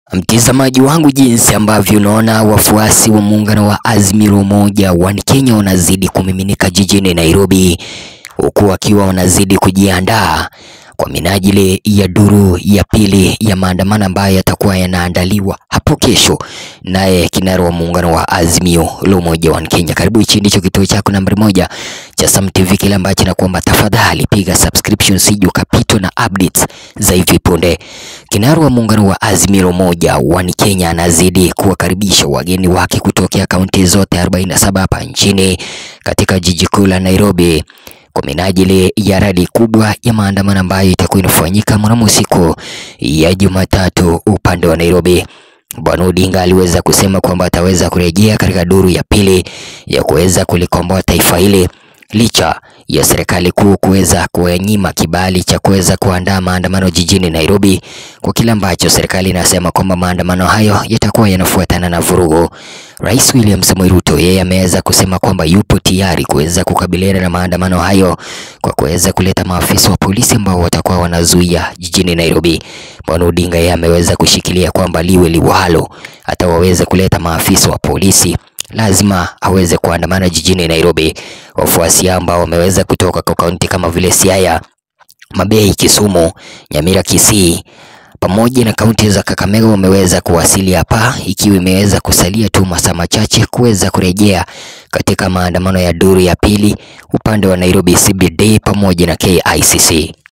Mtazamaji wangu, jinsi ambavyo unaona wafuasi wa muungano wa Azimio Umoja wa Kenya wanazidi kumiminika jijini Nairobi, huku wakiwa wanazidi kujiandaa kwa minajili ya duru ya pili ya maandamano ambayo yatakuwa yanaandaliwa hapo kesho. Naye kinara wa muungano wa Azimio la Umoja wa Kenya, karibu hichi ndicho kituo chako nambari moja cha Sam TV, kile ambacho nakuomba tafadhali piga subscription, sije ukapitwa na updates za hivi punde. Kinara wa muungano wa Azimio la Umoja wa Kenya anazidi kuwakaribisha wageni wake kutokea kaunti zote 47 hapa nchini katika jiji kuu la Nairobi kwa minajili ya radi kubwa ya maandamano ambayo itakuwa inafanyika mnamo siku ya Jumatatu upande wa Nairobi. Bwana Odinga aliweza kusema kwamba ataweza kurejea katika duru ya pili ya kuweza kulikomboa taifa hili licha ya serikali kuu kuweza kuwanyima kibali cha kuweza kuandaa maandamano jijini Nairobi, kwa kile ambacho serikali inasema kwamba maandamano hayo yatakuwa yanafuatana na vurugu. Rais William Samoei Ruto yeye ameweza kusema kwamba yupo tayari kuweza kukabiliana na maandamano hayo kwa kuweza kuleta maafisa wa polisi ambao watakuwa wanazuia jijini Nairobi. Bwana Odinga yeye ameweza kushikilia kwamba liwe liwalo, hata waweze kuleta maafisa wa polisi lazima aweze kuandamana jijini Nairobi. Wafuasi ambao wameweza kutoka kwa kaunti kama vile Siaya, Mabei, Kisumu, Nyamira, Kisii pamoja na kaunti za Kakamega wameweza kuwasili hapa, ikiwa imeweza kusalia tu masaa machache kuweza kurejea katika maandamano ya duru ya pili upande wa Nairobi CBD pamoja na KICC.